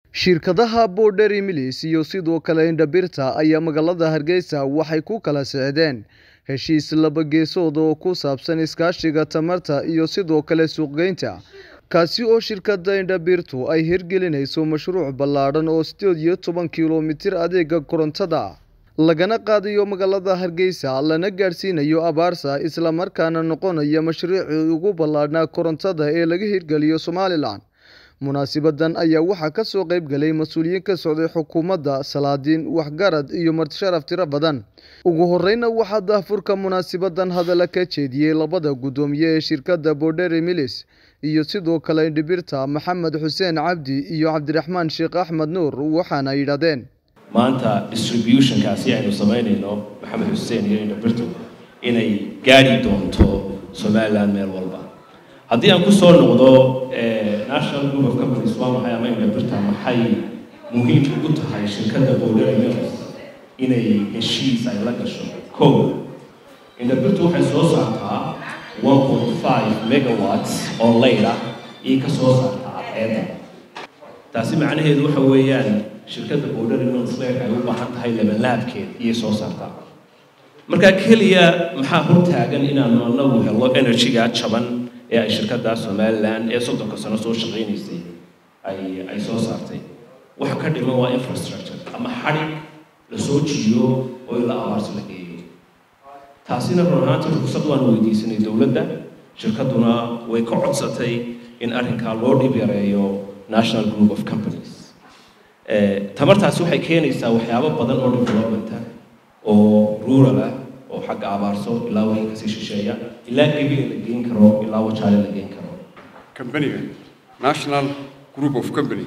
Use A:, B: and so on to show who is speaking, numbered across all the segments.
A: shirkadaha Border Milis iyo sidoo kale Indabirta ayaa magaalada Hargeysa waxay ku kala socdeen heshiis laba geesood oo ku saabsan iskaashiga tamarta iyo sidoo kale suuqgeynta kaasi oo shirkadda Indabirtu ay hirgelinayso mashruuc ballaadhan oo sideed iyo toban kiiloomitir adeega korontada lagana qaadayo magaalada Hargeysa lana gaadhsiinayo Abaarsa isla markaana noqonaya mashruucii ugu ballaadhnaa korontada ee laga hirgeliyo Somaliland munaasibadan ayaa waxaa ka soo qayb galay mas-uuliyiin ka socday xukuumadda salaadiin waxgarad iyo martisharaf tiro badan ugu horeyna waxaa daahfurka munaasibadan hadalla ka jeediyey labada guddoomiye ee shirkadda Border Milis iyo sidoo kale Indabirta Maxamed Xuseen Cabdi iyo Cabdiraxmaan Sheekh Axmed Nuur waxaana yidhahdeen
B: maanta distributionkaasi aynu samaynayno maxamed xuseen iyo indhabirtu inay gaadhi doonto somaliland meel walba haddii aan kusoo noqdo national group of companies waa maxay ama indhabirta maxay muhiim ugu tahay shirkadda border mills inay heshiis ay la gasho ko indhabirtu waxay soo saartaa one point five megawatts oo layla iyo ka soo saartaa cadceedda taasi macnaheedu waxa weeyaan shirkadda border mills leerka ay u baahan tahay labanlaabkeed iyo soo saartaa marka keliya maxaa hortaagan inaanu anagu helo energy-ga jaban ee ay shirkadda somaliland ee soddonka sano soo shaqaynaysay ay ay soo saartay waxa ka dhiman waa infrastructure ama xadhig la soo jiiyo oo ila abaarsi la geeyo taasina run ahaantii rugsad waan weydiisanay dowladda shirkadduna way ka codsatay in arrinkaa loo dhib yareeyo national group of companies tamartaasi waxay keenaysaa waxyaabo badan oo developmenta oo rural ah oo xagga abaarso ilaa wixii kasii shisheeya ilaa gebiga la geyn karo ilaa wajaale la geyn karo
C: kambaniga national group of company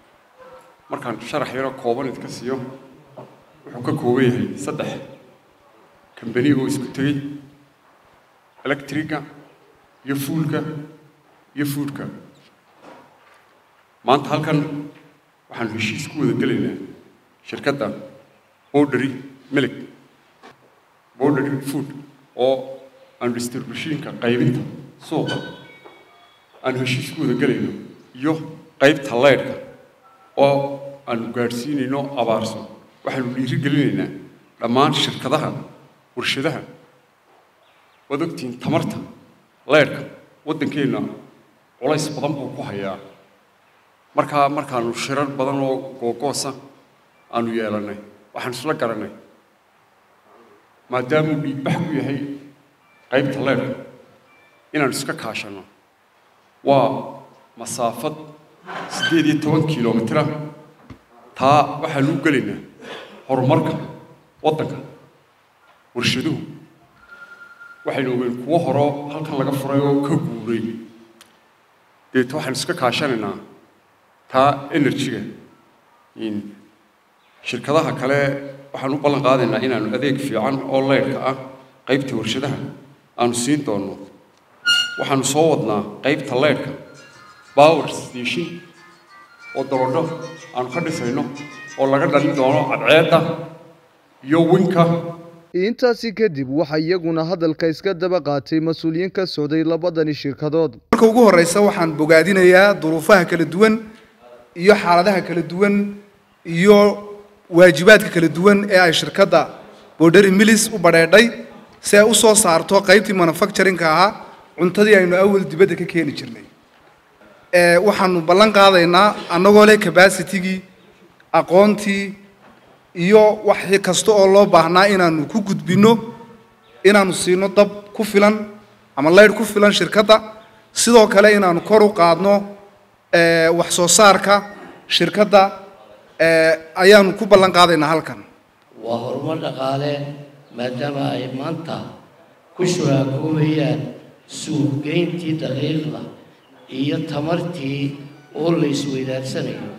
C: markaan sharax yaro kooban idka siiyo wuxuu ka kooban yahay saddex kambani oo isku tegey electriga iyo fuulka iyo foodka maanta halkan waxaan heshiis ku wada gelaynaa shirkadda bordery milig bordery food oo aan distributionka qaybinta suuqa aan heshiis ku wada gelayno iyo qaybta leydhka oo aanu gaadhsiinayno abaarso waxaanu dhiiri gelinaynaa dhammaan shirkadaha warshadaha waad ogtihiin tamarta leydhka waddankeenna culays badan buu ku hayaa markaa markaanu shirar badan oo googoosa aanu yeelannay waxaan isla garannay maadaamuu dhiigbax ku yahay qaybta leerka inaanu iska kaashanno waa masaafad siddeed iyo toban kilomitira taa waxaanu u gelaynaa horumarka waddanka warshaduhu waxaynu ogeyn kuwo horoo halkan laga furay oo ka guuray deeta waxaanu iska kaashanaynaa taa energy-ga shirkadaha kale waxaan u ballan qaadaynaa inaanu adeeg fiican oo leydhka ah qaybta warshadaha aanu siin doonno waxaanu soo wadnaa qaybta leydhka power station oo dabadho aanu ka dhisayno oo laga dhalin doono cadceedda iyo winka
A: intaasi kadib waxaa iyaguna hadalka iska daba qaatay mas-uuliyiin ka socday labadani shirkadood
D: marka ugu horeysa waxaan bogaadinayaa duruufaha kala duwan iyo xaaladaha kala duwan iyo waajibaadka kala duwan ee ay shirkadda bordery milis u badheedhay si ay u soo saarto qaybtii manufacturingka ahaa cuntadii aynu awal dibadda ka keeni jirnay waxaanu ballan qaadaynaa annagoo leh cabacitigii aqoontii iyo wax kasta oo loo baahnaa inaanu ku gudbinno inaanu siino dab ku filan ama leydh ku filan shirkadda sidoo kale inaanu kor u qaadno wax soo saarka shirkadda ayaanu ku ballan qaadaynaa halkan
E: waa horumar dhaqaale maadaama ay maanta ku shuraakoobayaan suuqgeyntii daqiiqda iyo tamartii oo la isweydaarsanayo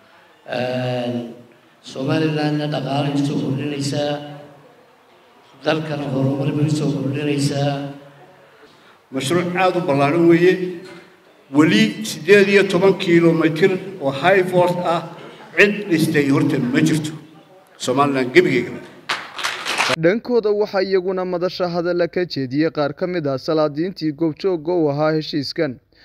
E: somalilandna dhaqaalay usoo kordhinaysaa dalkana horumar bay usoo kordhinaysaa
F: mashruuc aada u ballaaran weeye weli siddeed iyo toban kilomitir oo high fort ah cid dhistay horta ma jirto somaliland gebigeega
A: dhankooda waxaa iyaguna madasha hadalla ka jeediyey qaar ka mid ah salaadiintii goobjoogga u ahaa heshiiskan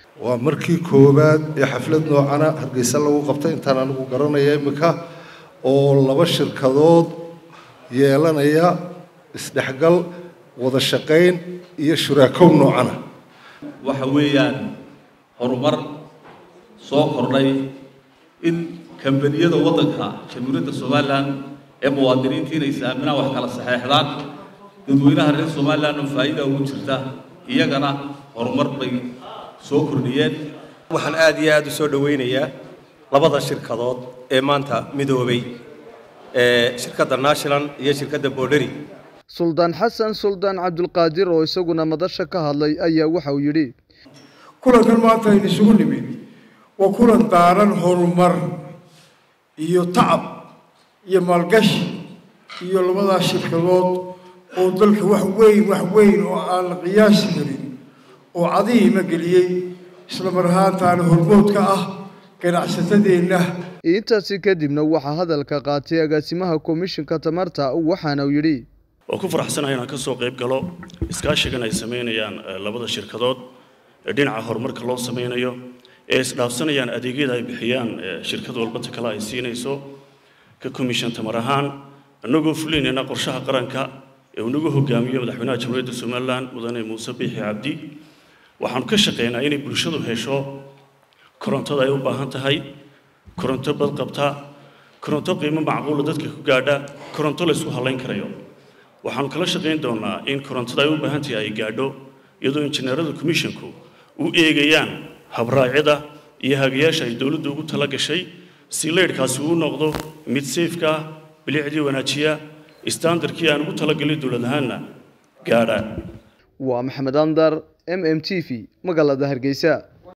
G: waa markii koowaad ee xaflad noocana hargeysa lagu qabtay intaan anigu garanaya iminka oo laba shirkadood yeelanaya isdhexgal wada shaqayn iyo shuraakow noocana
H: waxa weeyaan horumar soo kordhay in kambaniyada waddanka jamhuuriyadda somalilan ee muwaadiniinta inay is-aaminaan wax kala saxeexdaan dadweynaha reer somalilandna faa'iida ugu jirta iyagana horumar bay soo kordhiyeen
I: waxaan aad iyo aad u soo dhowaynayaa labada shirkadood ee maanta midoobay ee shirkadda national iyo shirkadda borderi
A: suldaan xasan suldaan cabdulqaadir oo isaguna madasha ka hadlay ayaa waxa uu yidhi
J: kulankan maanta aynu isugu nimid waa kulan daaran horumar iyo tacab iyo maalgashi iyo labadaas shirkadood oo dalka wax weyn wax weyn oo aan la qiyaasi karin oo cadihiima geliyey isla mar ahaantaana hormood ka ah ganacsatadeenna
A: intaasi kadibna waxaa hadalka qaatay agaasimaha komishinka tamarta waxaana uu yidhi
K: waa ku faraxsanahay inaan ka soo qayb galo iskaashigan ay samaynayaan labada shirkadood ee dhinaca horumarka loo samaynayo ee isdhaafsanayaan adeegyada ay bixiyaan shirkad walbata kale ay siinayso ka komishan tamar ahaan annagoo fulinayna qorshaha qaranka ee uu nagu hogaamiyo madaxweynaha jamhuuriyadda somalilan mudane muuse biixi cabdi waxaanu ka shaqeynaa inay bulshadu hesho korontada ay u baahan tahay koronto badqabta koronto qiimo macquula dadka ku gaadha koronto la isku halayn karayo waxaanu kala shaqayn doonaa in korontada ay u baahan tahay ay gaadho iyadoo injineerada commissionku u eegayaan habraacyada iyo hagayaasha ay dowladdu ugu tala gashay si leydhkaasi uu noqdo mid safeka ah bilicdii wanaajiya standardkii aan ugu talagelin dowlad ahaanna gaadha
A: waa maxamed andar m m t v magaalada hargeysa